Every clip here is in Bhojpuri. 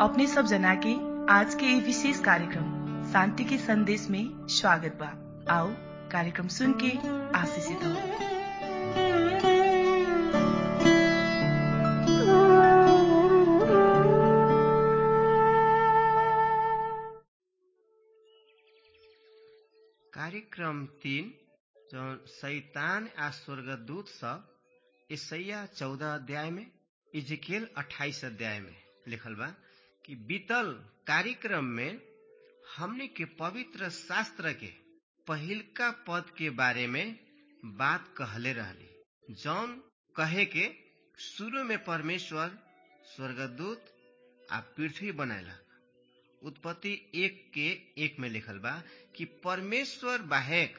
अपने सब जना के आज के ये विशेष कार्यक्रम शांति के संदेश में स्वागत बा आओ कार्यक्रम सुन के आशीषित हो कार्यक्रम तीन जौन शैतान आ स्वर्गदूत सब ईसैया चौदह अध्याय में इजकेल अट्ठाईस अध्याय में लिखल बा कि बीतल कार्यक्रम में हमने के पवित्र शास्त्र के पहिलका पद के बारे में बात कहले रहली जौन कहे के शुरू में परमेश्वर स्वर्गदूत आ पृथ्वी बनैलक उत्पत्ति एक के एक में लिखल बा कि परमेश्वर बाहेक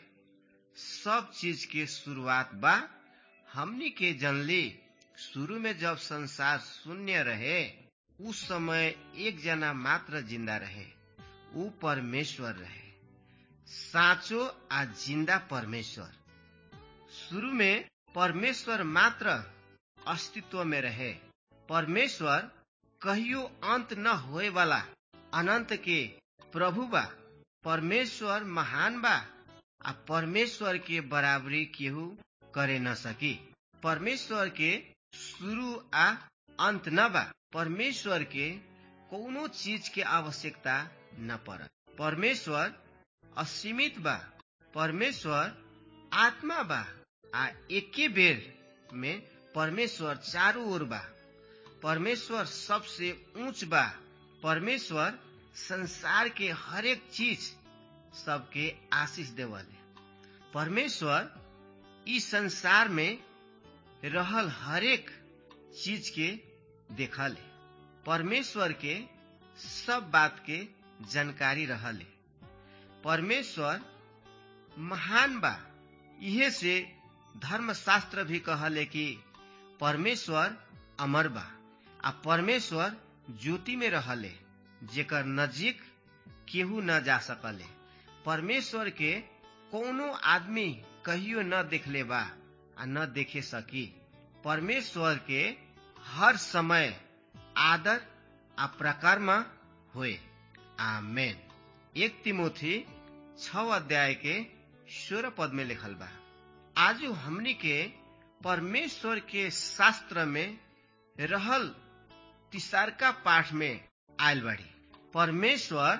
सब चीज के शुरुआत बा हमनी के जनली शुरू में जब संसार शून्य रहे उस समय एक जना मात्र जिंदा रहे ऊ परमेश्वर रहे साचो आ जिंदा परमेश्वर शुरू में परमेश्वर मात्र अस्तित्व में रहे परमेश्वर कहियो अंत न होए वाला अनंत के प्रभु बा परमेश्वर महान बा आ परमेश्वर के बराबरी केहू करे न सकी परमेश्वर के शुरू आ अंत न बा परमेश्वर के कोनो चीज के आवश्यकता न पड़त परमेश्वर असीमित बा परमेश्वर आत्मा बा आ एके बेर में परमेश्वर चारों ओर बा परमेश्वर सबसे ऊंच बा परमेश्वर संसार के हरेक चीज सबके आशीष देवले परमेश्वर इस संसार में रहल हरेक चीज के देखले परमेश्वर के सब बात के जानकारी रहले परमेश्वर महान बा इहे से धर्मशास्त्र भी कहले कि परमेश्वर अमर बा आ परमेश्वर ज्योति में रहले जेकर नजीक केहू न जा सकले परमेश्वर के कोनो आदमी कहियो न देखले बा आ न देखे सकी परमेश्वर के हर समय आदर आ प्रकर्म होए आमेन एक तिमोथी छ अध्याय के सोलह पद में लिखल बा आजू हमनी के परमेश्वर के शास्त्र में रहल तिसारका पाठ में आयल बाड़ी परमेश्वर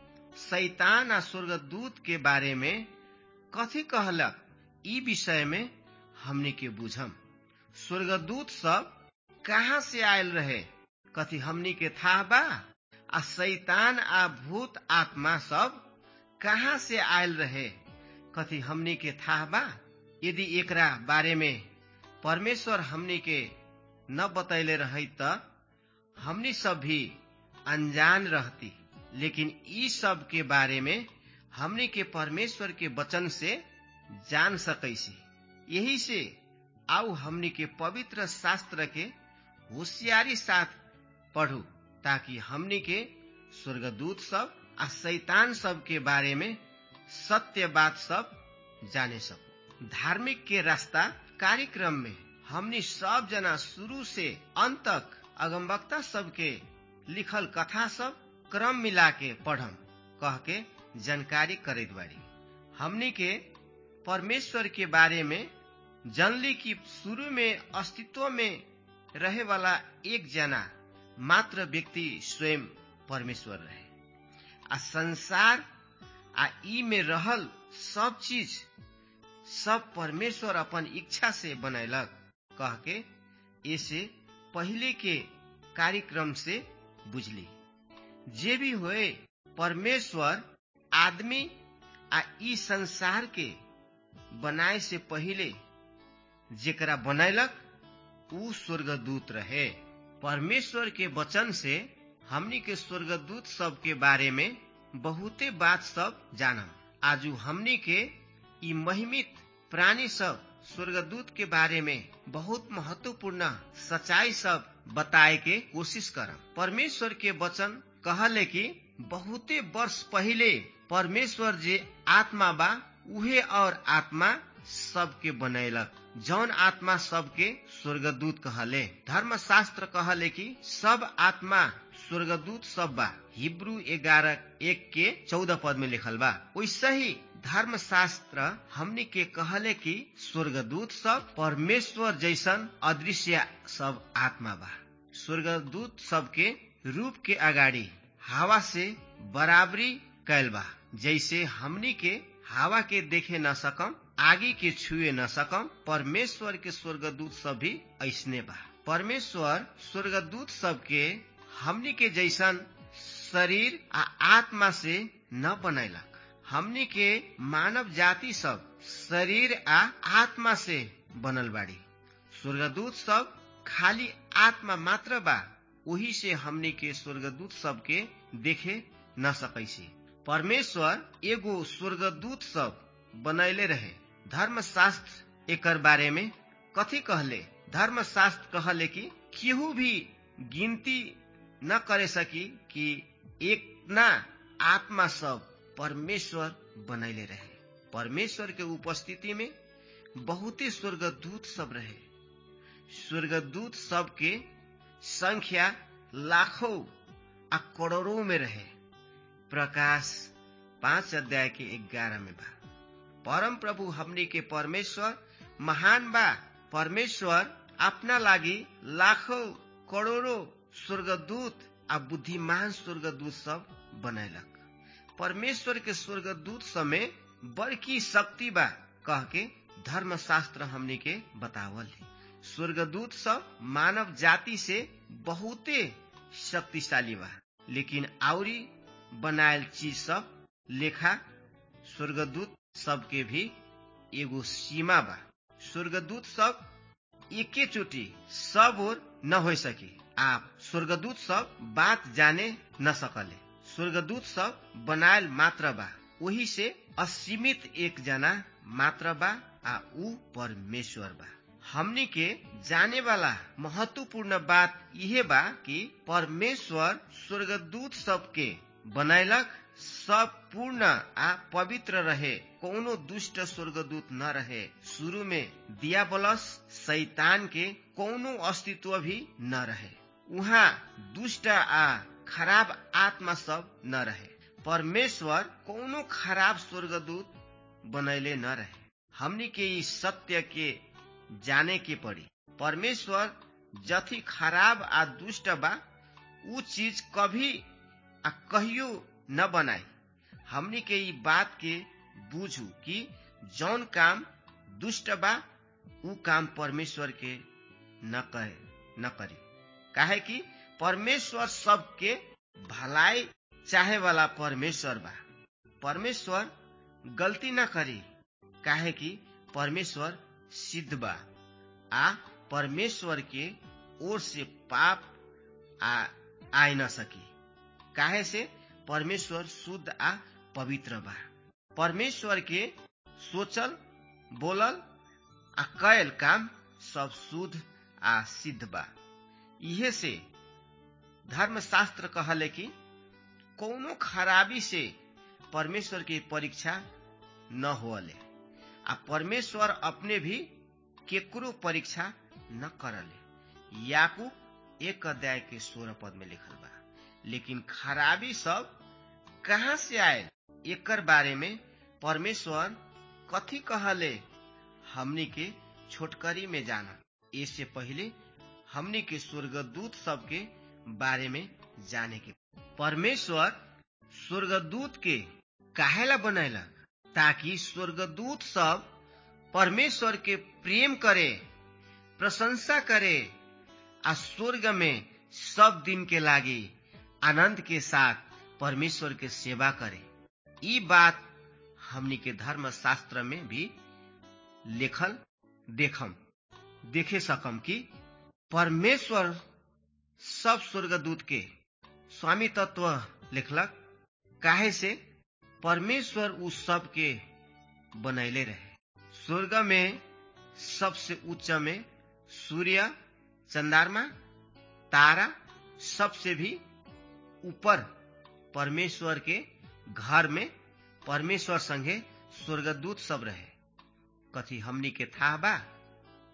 शैतान आ स्वर्गदूत के बारे में कथी कहलक ई विषय में हमनी के बुझम स्वर्गदूत सब कहाँ से आयल रहे कथी हमनी के था बा आ शैतान आ भूत आत्मा सब कहाँ से आयल रहे कथी हमनी के था बा यदि एकरा बारे में परमेश्वर हमनी के न बतैले रही त हमनी सब भी अनजान रहती लेकिन ई सब के बारे में हमनी के परमेश्वर के वचन से जान सकैसी यही से आओ हमनी के पवित्र शास्त्र के होशियारी साथ पढ़ू ताकि हमनी के स्वर्गदूत सब आ शैतान सब के बारे में सत्य बात सब जाने सकू धार्मिक के रास्ता कार्यक्रम में हमनी सब जना शुरू से अंत तक अगमवक्ता सबके लिखल कथा सब क्रम मिला के पढ़म कह के जानकारी करत बाड़ी हमनी के परमेश्वर के बारे में जनली की शुरू में अस्तित्व में रहे वाला एक जना मात्र व्यक्ति स्वयं परमेश्वर रहे आ संसार आ ई में रहल सब चीज सब परमेश्वर अपन इच्छा से बनैलक कह के ऐसे पहले के कार्यक्रम से बुझली जे भी होए परमेश्वर आदमी आ ई संसार के बनाए से पहले जेकरा बनैलक ऊ स्वर्गदूत रहे परमेश्वर के वचन से हमनी के स्वर्गदूत सब के बारे में बहुते बात सब जानम आजू हमनी के ई महिमित प्राणी सब स्वर्गदूत के बारे में बहुत महत्वपूर्ण सच्चाई सब बताए के कोशिश करम परमेश्वर के वचन कहले कि बहुते वर्ष पहले परमेश्वर जे आत्मा बा उहे और आत्मा सबके बनैलक जौन आत्मा सबके स्वर्गदूत कहले धर्मशास्त्र कहले कि सब आत्मा स्वर्गदूत सब बा हिब्रू ग्यारह एक के चौदह पद में लिखल बा वैसे ही धर्मशास्त्र हमनी के कहले कि स्वर्गदूत सब परमेश्वर जैसन अदृश्य सब आत्मा बा स्वर्गदूत सबके रूप के अगाडि हवा से बराबरी कैल बा जैसे हमनी के हवा के देखे न सकम आगे के छुए न सकम परमेश्वर के स्वर्गदूत सब भी ऐसने बा परमेश्वर स्वर्गदूत सबके हमनी के जैसन शरीर आ आत्मा से न बनैलक हमनी के मानव जाति सब शरीर आ आत्मा से बनल बाड़ी स्वर्गदूत सब खाली आत्मा मात्र बा वही से हमनी के स्वर्गदूत सबके देखे न सकैसी परमेश्वर एगो स्वर्गदूत सब बनैले रहे धर्मशास्त्र एकर बारे में कथी कहले धर्मशास्त्र कहले कि केहू भी गिनती न करे सकी कि एक ना आत्मा सब परमेश्वर बनैले रहे परमेश्वर के उपस्थिति में बहुते स्वर्गदूत सब रहे स्वर्गदूत सबके संख्या लाखों आ करोड़ों में रहे प्रकाश पांच अध्याय के ग्यारह में बा परम प्रभु हमनी के परमेश्वर महान बा परमेश्वर अपना लागी लाखों करोड़ों स्वर्गदूत आ बुद्धिमान स्वर्गदूत सब बनैलक परमेश्वर के स्वर्गदूत समय बड़की शक्ति बा कह के धर्मशास्त्र हमनी के बतावल है स्वर्गदूत सब मानव जाति से बहुते शक्तिशाली बा लेकिन आउरी बनायल चीज सब लेखा स्वर्गदूत सबके भी एगो सीमा बा स्वर्गदूत सब एके चोटी सब और न हो सके आप स्वर्गदूत सब बात जाने न सकले स्वर्गदूत सब बनायल मात्र बा वही से असीमित एक जना मात्र बा आ ऊ परमेश्वर बा हमनी के जाने वाला महत्वपूर्ण बात यह बा कि परमेश्वर स्वर्गदूत सबके बनैलक सब पूर्ण आ पवित्र रहे कोनो दुष्ट स्वर्गदूत न रहे शुरू में दियाबलस शैतान के कोनो अस्तित्व भी न रहे उहाँ दुष्ट आ खराब आत्मा सब न रहे परमेश्वर कोनो खराब स्वर्गदूत बनैले न रहे हमनी के ई सत्य के जाने के पड़ी परमेश्वर जथी खराब आ दुष्ट बा ऊ चीज कभी आ कहियो न बनाई हमनी के ई बात के बूझू कि जौन काम दुष्ट बा ऊ काम परमेश्वर के न कहे न करी काहे कि परमेश्वर सबके भलाई चाहे वाला परमेश्वर बा परमेश्वर गलती न करी काहे कि परमेश्वर सिद्ध बा आ परमेश्वर के ओर से पाप आ आए न सकी काहे से परमेश्वर शुद्ध आ पवित्र बा परमेश्वर के सोचल बोलल आ कैल काम सब शुद्ध आ सिद्ध बा इहे से धर्मशास्त्र कहले कि कौनो खराबी से परमेश्वर की परीक्षा न होले आ परमेश्वर अपने भी केकरो परीक्षा न करले याकूब एक अध्याय के सोलह पद में लिखल बा लेकिन खराबी सब कहाँ से आयल एकर बारे में परमेश्वर कथी कहले हमनी के छोटकरी में जाना इससे पहले हमनी के स्वर्गदूत सबके बारे में जाने के परमेश्वर स्वर्गदूत के काहेला बनैलक ताकि स्वर्गदूत सब परमेश्वर के प्रेम करे प्रशंसा करे आ स्वर्ग में सब दिन के लागी आनंद के साथ परमेश्वर के सेवा करे ई बात हमनी के धर्म शास्त्र में भी लेखल देखम देखे सकम कि परमेश्वर सब स्वर्गदूत के स्वामी तत्व लिखलक काहे से परमेश्वर उस सब के बनैले रहे स्वर्ग में सबसे उच्च में सूर्य चंद्रमा तारा सबसे भी ऊपर परमेश्वर के घर में परमेश्वर संगे स्वर्गदूत सब रहे कथी हमनी के था बा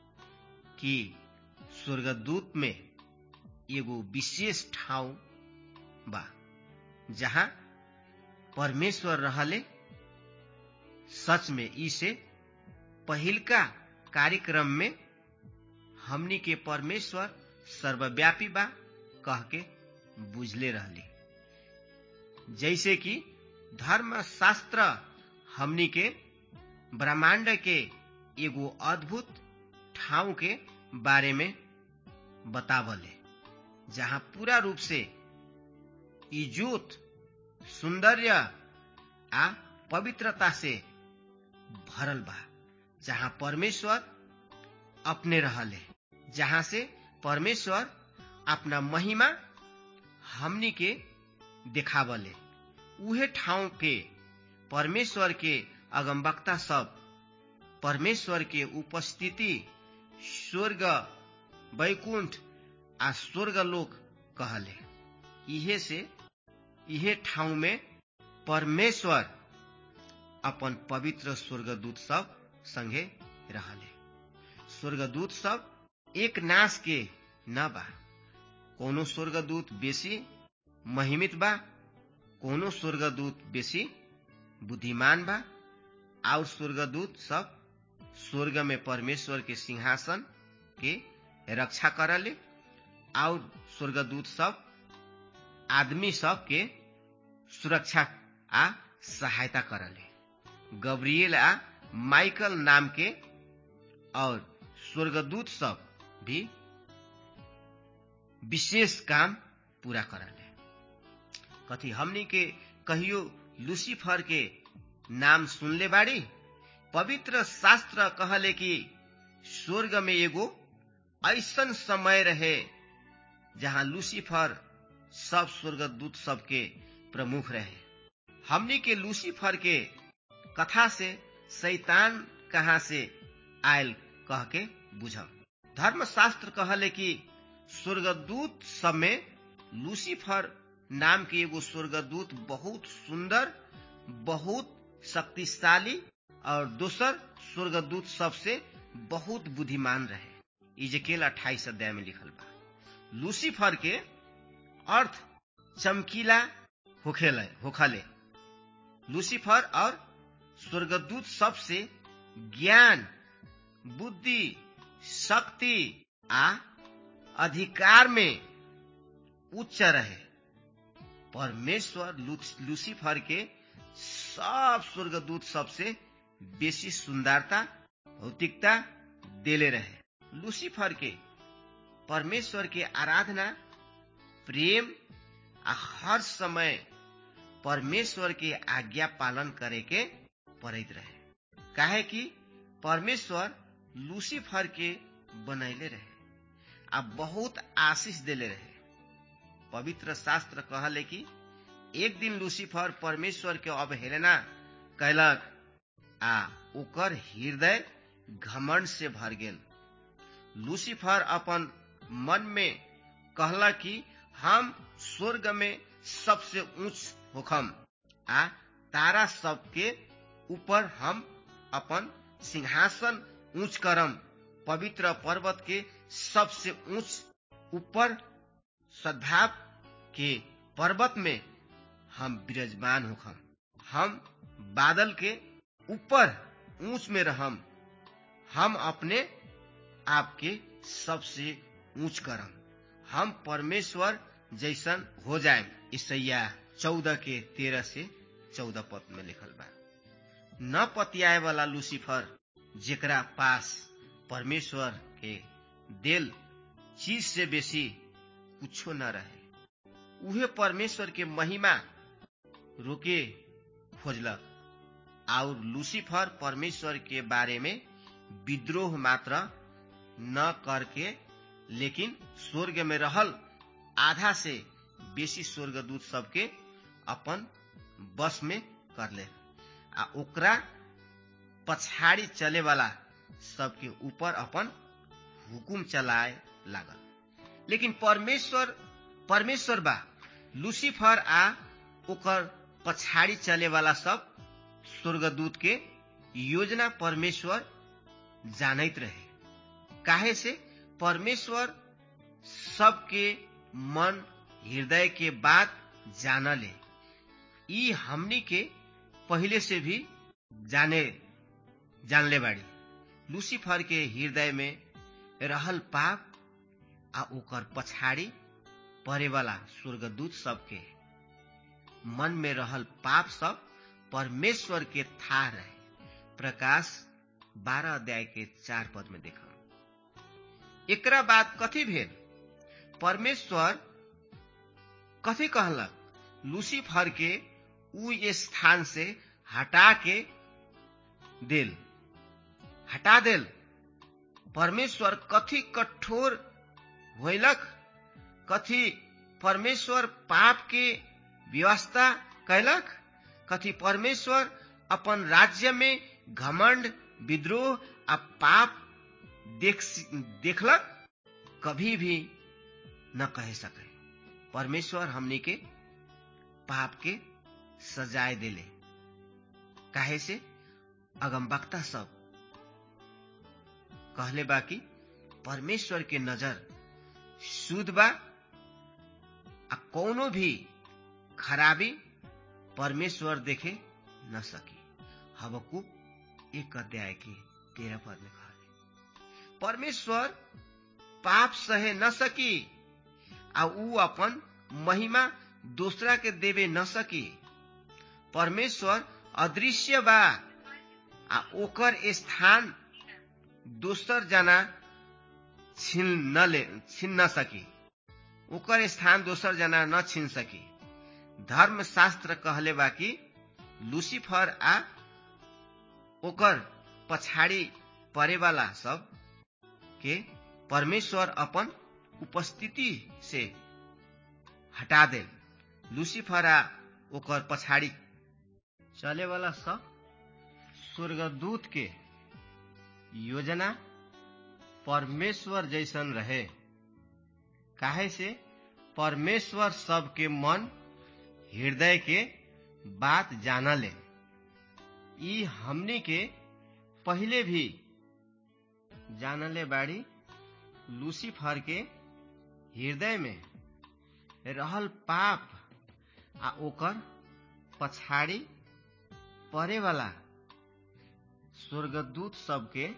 कि स्वर्गदूत में एगो विशेष ठाउँ बा जहाँ परमेश्वर रहले सच में ई से पहिलका कार्यक्रम में हमनी के परमेश्वर सर्वव्यापी बा कह के बुझले रहली जैसे कि धर्म शास्त्र हमनी के ब्रह्मांड के एगो अद्भुत ठाउँ के बारे में बतावले जहाँ पूरा रूप से इजोत सौंदर्य आ पवित्रता से भरल बा जहाँ परमेश्वर अपने रहले जहाँ से परमेश्वर अपना महिमा हमनी के देखावले उहे ठाउँ के परमेश्वर के अगमवक्ता सब परमेश्वर के उपस्थिति स्वर्ग वैकुंठ आ स्वर्ग लोक कहले इहे से इहे ठाउँ में परमेश्वर अपन पवित्र स्वर्गदूत सब संगे रहले स्वर्गदूत सब एक नाश के न बा कोनो स्वर्गदूत बेसी महिमित बा कोनो स्वर्गदूत बेसी बुद्धिमान बा और स्वर्गदूत सब स्वर्ग में परमेश्वर के सिंहासन के रक्षा करले और स्वर्गदूत सब आदमी सब के सुरक्षा आ सहायता करले गब्रियल आ माइकल नाम के और स्वर्गदूत सब भी विशेष काम पूरा करले कथी हमनी के कहियो लूसीफर के नाम सुनले बाड़ी पवित्र शास्त्र कहले कि स्वर्ग में एगो ऐसन समय रहे जहाँ लूसीफर सब स्वर्गदूत सबके प्रमुख रहे हमनी के लूसीफर के कथा से शैतान कहाँ से आयल कह के बुझब धर्मशास्त्र कहले कि स्वर्गदूत सब में लूसीफर नाम के एगो स्वर्गदूत बहुत सुंदर बहुत शक्तिशाली और दोसर स्वर्गदूत सबसे बहुत बुद्धिमान रहे इजकेल अट्ठाईस अध्याय में लिखल बा लूसीफर के अर्थ चमकीला होखेले होखले लूसीफर और स्वर्गदूत सबसे ज्ञान बुद्धि शक्ति आ अधिकार में उच्च रहे परमेश्वर लूसीफर के सब स्वर्गदूत सबसे बेसी सुंदरता भौतिकता देले रहे लूसीफर के परमेश्वर के आराधना प्रेम आ हर समय परमेश्वर के आज्ञा पालन करे के पड़ैत रहे काहे कि परमेश्वर लूसीफर के बनैले रहे आ बहुत आशीष देले रहे पवित्र शास्त्र कहले कि एक दिन लूसीफर परमेश्वर के अवहेलना कैलक आ ओकर हृदय घमंड से भर गेल लूसीफर अपन मन में कहला कि हम स्वर्ग में सबसे ऊंच होखम आ तारा सबके ऊपर हम अपन सिंहासन ऊंच करम पवित्र पर्वत के सबसे ऊंच ऊपर सद्भाव के पर्वत में हम विराजमान होखम हम बादल के ऊपर ऊंच में रहम हम अपने आपके सबसे ऊंच करम हम परमेश्वर जैसन हो जाए ईसैया चौदह के तेरह से चौदह पद में लिखल बा न पतियाए वाला लूसीफर जेकरा पास परमेश्वर के दिल चीज से बेसी कुछो न रहे उहे परमेश्वर के महिमा रोके खोजलक और लूसीफर परमेश्वर के बारे में विद्रोह मात्र न करके लेकिन स्वर्ग में रहल आधा से बेसी स्वर्गदूत सबके अपन बस में कर ले आ ओकरा पछाड़ी चले वाला सबके ऊपर अपन हुकुम चलाए लागल लेकिन परमेश्वर परमेश्वर बा लूसीफर आ ओकर पछाड़ी चले वाला सब स्वर्गदूत के योजना परमेश्वर जानैत रहे काहे से परमेश्वर सबके मन हृदय के बात जानले ई हमनी के पहले से भी जाने जानले बाड़ी लूसीफर के हृदय में रहल पाप आ ओकर पछाड़ी पड़ेवाला स्वर्गदूत सबके मन में रहल पाप सब परमेश्वर के था रहे प्रकाश बारह अध्याय के चार पद में देखा एकरा बाद कथी भेल परमेश्वर कथी कहलक लूसीफर के उ स्थान से हटा के देल हटा देल परमेश्वर कथी कठोर होलक कथी परमेश्वर पाप के व्यवस्था कैलक कथी परमेश्वर अपन राज्य में घमंड विद्रोह आ पाप देख देखलक कभी भी न कह सके परमेश्वर हमनी के पाप के सजाए दिले काहे से अगमबक्ता सब कहले बा कि परमेश्वर के नजर शुद्ध बा आ कोनो भी खराबी परमेश्वर देखे न सकी हबकू एक अध्याय के तेरह पद में कहा परमेश्वर पाप सहे न सकी आ ऊ अपन महिमा दूसरा के देवे न सकी परमेश्वर अदृश्य बा आ ओकर स्थान दोसर जना छीन न ले छीन न सकी ओकर स्थान दोसर जना न छीन सकी धर्म शास्त्र कहले बा कि लूसीफर आ ओकर पछाड़ी परेवाला सब के परमेश्वर अपन उपस्थिति से हटा दे लूसीफर आ ओकर पछाड़ी चले वाला सब स्वर्गदूत के योजना परमेश्वर जैसन रहे काहे से परमेश्वर सबके मन हृदय के बात जानले ई हमनी के पहले भी जानले बाड़ी लूसीफर के हृदय में रहल पाप आ ओकर पछाड़ी पड़े वाला स्वर्गदूत सबके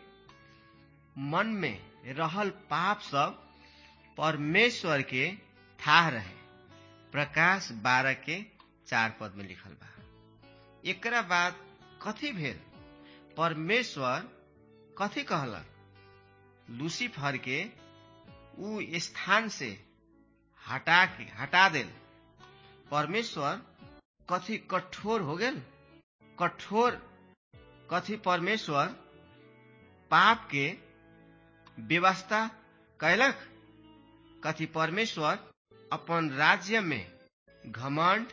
मन में रहल पाप सब परमेश्वर के था रहे प्रकाश बारह के चार पद में लिखल बा एकरा बाद कथी भेल परमेश्वर कथी कहलक लूसीफर के उ स्थान से हटा के हटा देल परमेश्वर कथी कठोर हो गेल कठोर कथी परमेश्वर पाप के व्यवस्था कैलक कथी परमेश्वर अपन राज्य में घमंड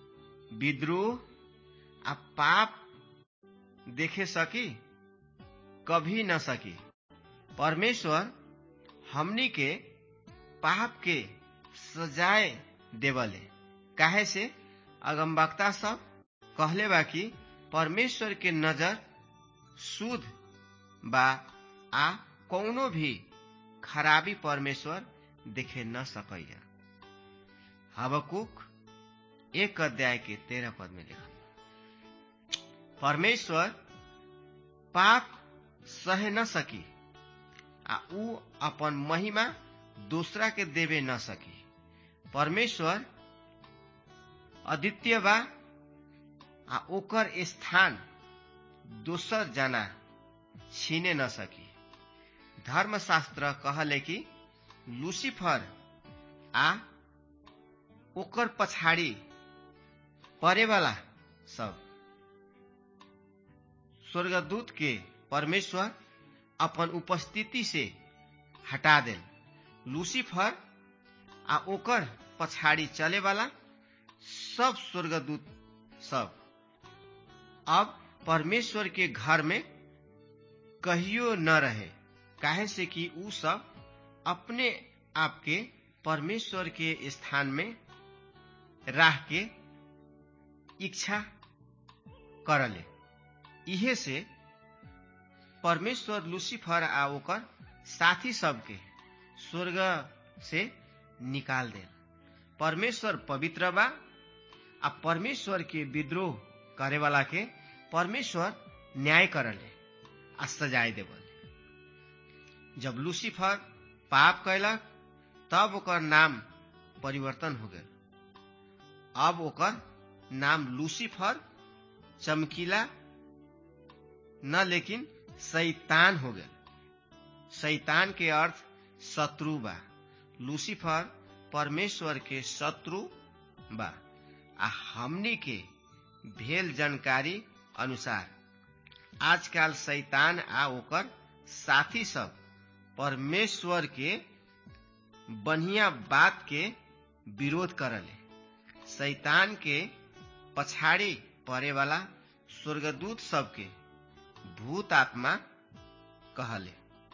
विद्रोह आ पाप देखे सकी कभी न सकी परमेश्वर हमनी के पाप के सजाए देवले काहे से अगमबक्ता सब कहले बा कि परमेश्वर के नजर शुद्ध बा आ कौनो भी खराबी परमेश्वर देखे न सकैया हबकुक एक अध्याय के तेरह पद में लिखल परमेश्वर पाप सहे न सकी आ ऊ अपन महिमा दूसरा के देवे न सकी परमेश्वर अद्वितीय बा आ ओकर स्थान दोसर जना छीने न सकी धर्मशास्त्र कहले कि लूसीफर आ ओकर पछाड़ी परेवाला सब स्वर्गदूत के परमेश्वर अपन उपस्थिति से हटा देल लूसीफर आ ओकर पछाड़ी चले वाला सब स्वर्गदूत सब अब परमेश्वर के घर में कहियो न रहे काहे से कि ऊ सब अपने आप के परमेश्वर के स्थान में राह के इच्छा करले इहे से परमेश्वर लूसीफर आ ओकर साथी सबके स्वर्ग से निकाल दे परमेश्वर पवित्र बा आ परमेश्वर के विद्रोह करे वाला के परमेश्वर न्याय करले आ सजाय देवले जब लूसीफर पाप कैलक तब ओकर नाम परिवर्तन हो गए अब ओकर नाम लूसीफर चमकीला न लेकिन शैतान हो गए शैतान के अर्थ शत्रु बा लूसीफर परमेश्वर के शत्रु बा आ हमनी के भेल जानकारी अनुसार आजकल शैतान आ ओकर साथी सब परमेश्वर के बढ़िया बात के विरोध करले शैतान के पछाड़ी पड़े वाला स्वर्गदूत सबके भूत आत्मा कहले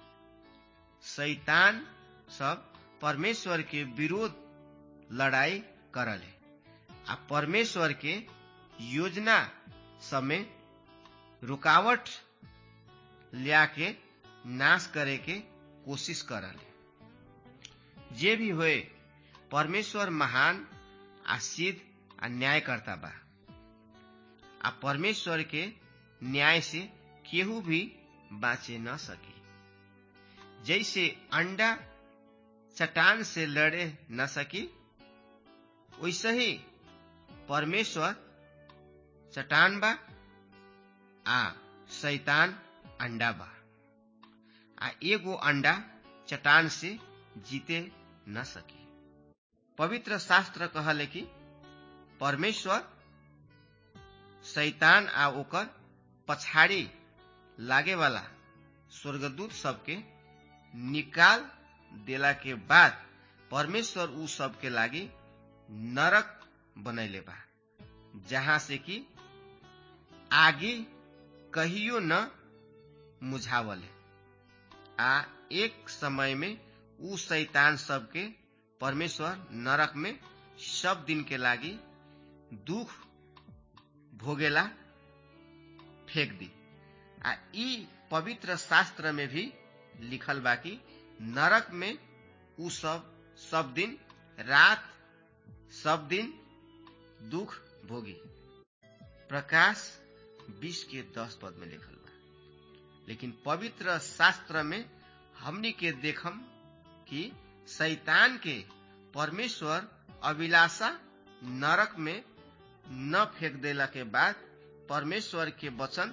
शैतान सब परमेश्वर के विरोध लड़ाई करले आ परमेश्वर के योजना सब में रुकावट लिया के नाश करे के कोशिश करले जे भी होए परमेश्वर महान आ सिद्ध आ न्यायकर्ता बा आ परमेश्वर के न्याय से केहू भी बाँचे न सकी जैसे अंडा चट्टान से लड़े न सकी वैसे ही परमेश्वर चट्टान बा आ शैतान अंडा बा आ एगो अंडा चट्टान से जीते न सकी पवित्र शास्त्र कहले कि परमेश्वर शैतान आ ओकर पछाड़ी लागे वाला स्वर्गदूत सबके निकाल देला के बाद परमेश्वर उ सबके लागी नरक बनैले बा जहाँ से कि आगे कहियो न मुझावले आ एक समय में उ शैतान सबके परमेश्वर नरक में सब दिन के लागी दुख भोगेला फेंक दी आ ई पवित्र शास्त्र में भी लिखल बा कि नरक में उ सब सब दिन रात सब दिन दुख भोगी प्रकाश बीस के दस पद में लिखल बा लेकिन पवित्र शास्त्र में हमनी के देखम कि शैतान के परमेश्वर अभिलाषा नरक में न फेंक देला के बाद परमेश्वर के वचन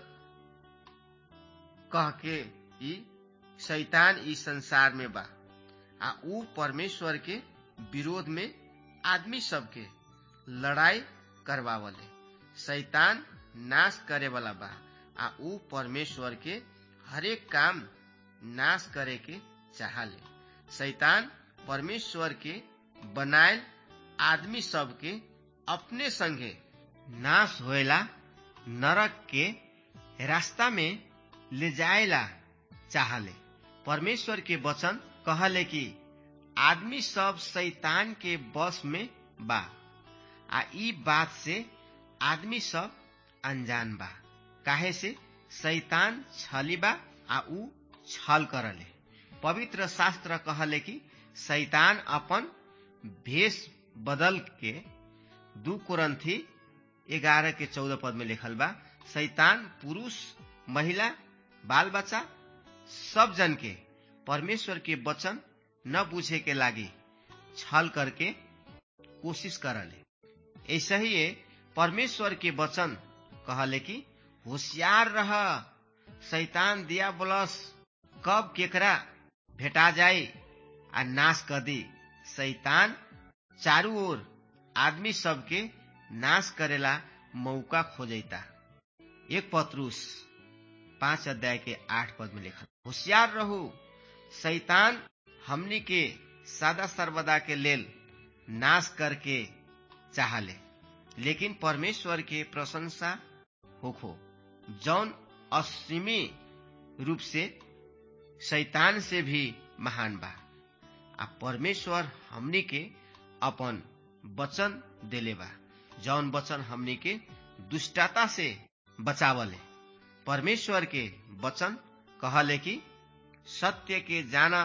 कह के ई शैतान ई संसार में बा आ ऊ परमेश्वर के विरोध में आदमी सबके लड़ाई करवावले शैतान नाश करे वाला बा आ ऊ परमेश्वर के हरेक काम नाश करे के चाहले शैतान परमेश्वर के बनायल आदमी सबके अपने संगे नाश होएला नरक के रास्ता में ले जाएला चाहले परमेश्वर के वचन कहले कि आदमी सब शैतान के बस में बा आ ई बात से आदमी सब अनजान बा काहे से शैतान छली बा आ ऊ छल करले पवित्र शास्त्र कहले कि शैतान अपन भेष बदल के दू कुरंथी ग्यारह के चौदह पद में लिखल बा शैतान पुरुष महिला बाल बच्चा सब जन के परमेश्वर के वचन न बुझे के लागी छल करके कोशिश करले ऐसे ही परमेश्वर के वचन कहले कि होशियार रह शैतान दिया बोलस कब केकरा भेटा जाए आ नाश कर दी शैतान चारू ओर आदमी सबके नाश करेला मौका खोजता एक पत्रुस पांच अध्याय के आठ पद में लिखा होशियार रहू शैतान हमनी के सदा सर्वदा के लेल नाश करके चाहले लेकिन परमेश्वर के प्रशंसा होखो जौन असीमी रूप से शैतान से भी महान बा आ परमेश्वर हमनी के अपन वचन देले बा जौन वचन हमनी के दुष्टता से बचावले परमेश्वर के वचन कहले कि सत्य के जाना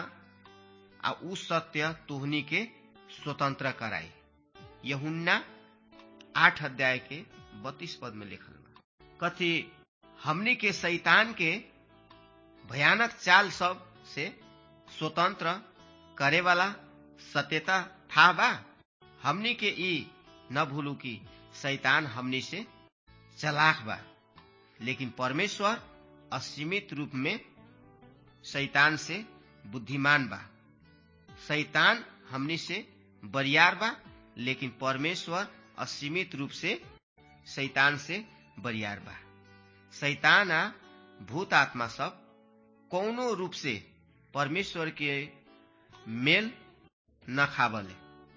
आ उ सत्य तुहनी के स्वतंत्र कराई यहुन्ना आठ अध्याय के बत्तीस पद में लिखल बा कथी हमनी के शैतान के भयानक चाल सब से स्वतंत्र करे वाला सत्यता था बा हमनी के ई न भूलू कि शैतान हमनी से चलाक बा लेकिन परमेश्वर असीमित रूप में शैतान से बुद्धिमान बा शैतान हमनी से बरियार बा लेकिन परमेश्वर असीमित रूप से शैतान से बरियार बा शैतान आ भूत आत्मा सब कौनो रूप से परमेश्वर के मेल न खावले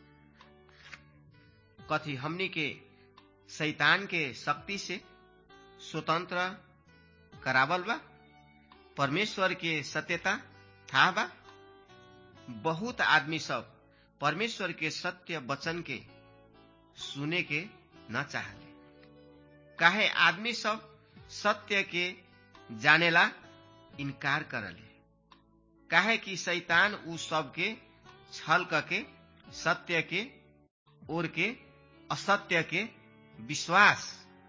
कथी हमनी के शैतान के शक्ति से स्वतंत्र करावल बा परमेश्वर के सत्यता था बा बहुत आदमी सब परमेश्वर के सत्य वचन के सुने के न चाहले काहे आदमी सब सत्य के जानेला इनकार करले काहे कि शैतान उ सब के छल के सत्य के ओर के असत्य के विश्वास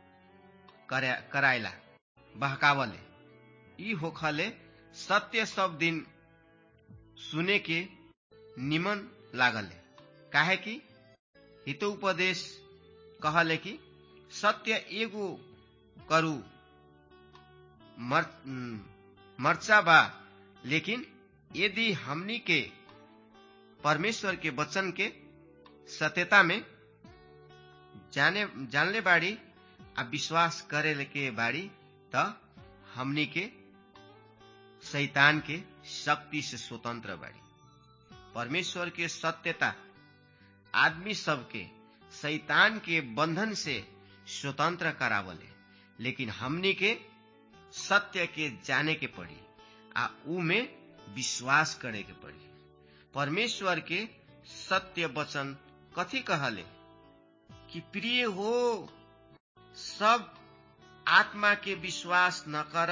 करायला बहकावले ई होखले सत्य सब दिन सुने के निमन लागले काहे कि हितोपदेश कहले कि सत्य एगो करू मर, मर्चा बा लेकिन यदि हमनी के परमेश्वर के वचन के सत्यता में जाने जानले बाड़ी आ विश्वास करे के बाड़ी त हमनी के शैतान के शक्ति से स्वतंत्र बाड़ी परमेश्वर के सत्यता आदमी सबके शैतान के बंधन से स्वतंत्र करावले लेकिन हमनी के सत्य के जाने के पड़ी आ ऊ में विश्वास करे के पड़ी परमेश्वर के सत्य वचन कथी कहले कि प्रिय हो सब आत्मा के विश्वास न कर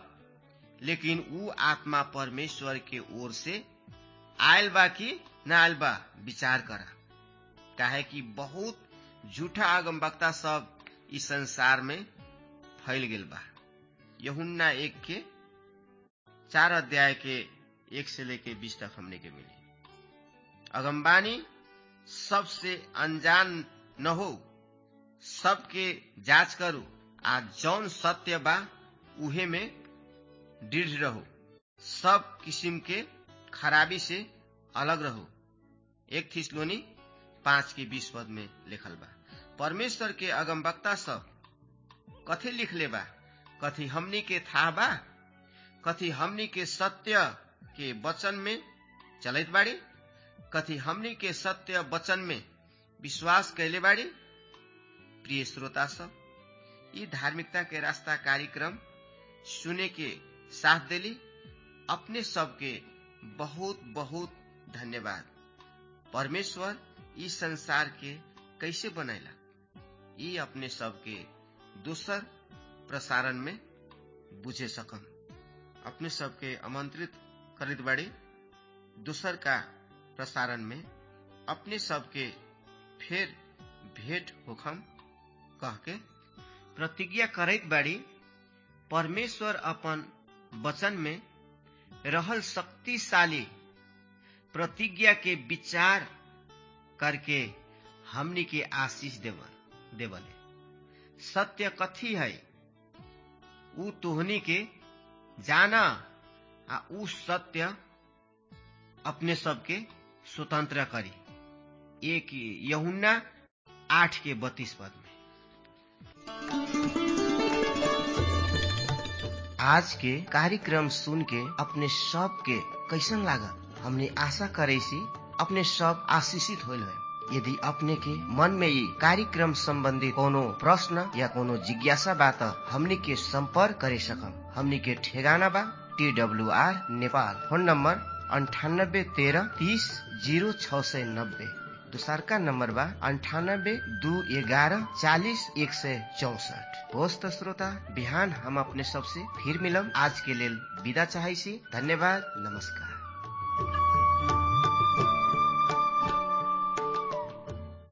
लेकिन ऊ आत्मा परमेश्वर के ओर से आयल बा कि न आयल बा विचार कर काहे कि बहुत झूठा आगम वक्ता सब इस संसार में फैल गेल बा यहुन्ना एक के चार अध्याय के एक से लेके बीस तक हमने के मिली अगमबानी सबसे अनजान न हो सबके जांच करू आ जौन सत्य बा उहे में दृढ़ रहो सब किस्म के खराबी से अलग रहो एक थिसलोनी पांच के बीस पद में लिखल बा परमेश्वर के अगमवक्ता सब कथी लिखले बा कथी हमनी के था बा कथी हमनी के सत्य के वचन में चलत बाड़ी कथी हमनी के सत्य वचन में विश्वास कैले बाड़ी प्रिय श्रोता सब ये धार्मिकता के रास्ता कार्यक्रम सुने के साथ देली अपने सबके बहुत बहुत धन्यवाद परमेश्वर इस संसार के कैसे बनैला ये अपने सबके दूसर प्रसारण में बुझे सकम अपने सबके आमंत्रित करित बाड़ी दूसर का प्रसारण में अपने सबके फिर भेंट होखम कह के प्रतिज्ञा करैत बाड़ी परमेश्वर अपन वचन में रहल शक्तिशाली प्रतिज्ञा के विचार करके हमनी के आशीष देवल देवले सत्य कथी है ऊ तोहनी के जाना आ ऊ सत्य अपने सबके स्वतंत्र करी एक यहुन्ना आठ के बत्तीस पद में आज के कार्यक्रम सुन के अपने सब के कैसन लागल हमने आशा करे सी अपने सब आशीषित होल है यदि अपने के मन में ये कार्यक्रम संबंधी कोनो प्रश्न या कोनो जिज्ञासा बा त हमनी के संपर्क करे सकम हमनी के ठेगाना बा T W R Nepal phone number अंठानब्बे तेरह तीस जीरो छ सय नब्बे दोसरका नम्बर बा अन्ठानब्बे दू एघारह चालिस एक सय चौसठ होस् त श्रोता बिहान हम अपने सबसे फिर मिलम आज के लेल विदा चाहै छी धन्यवाद नमस्कार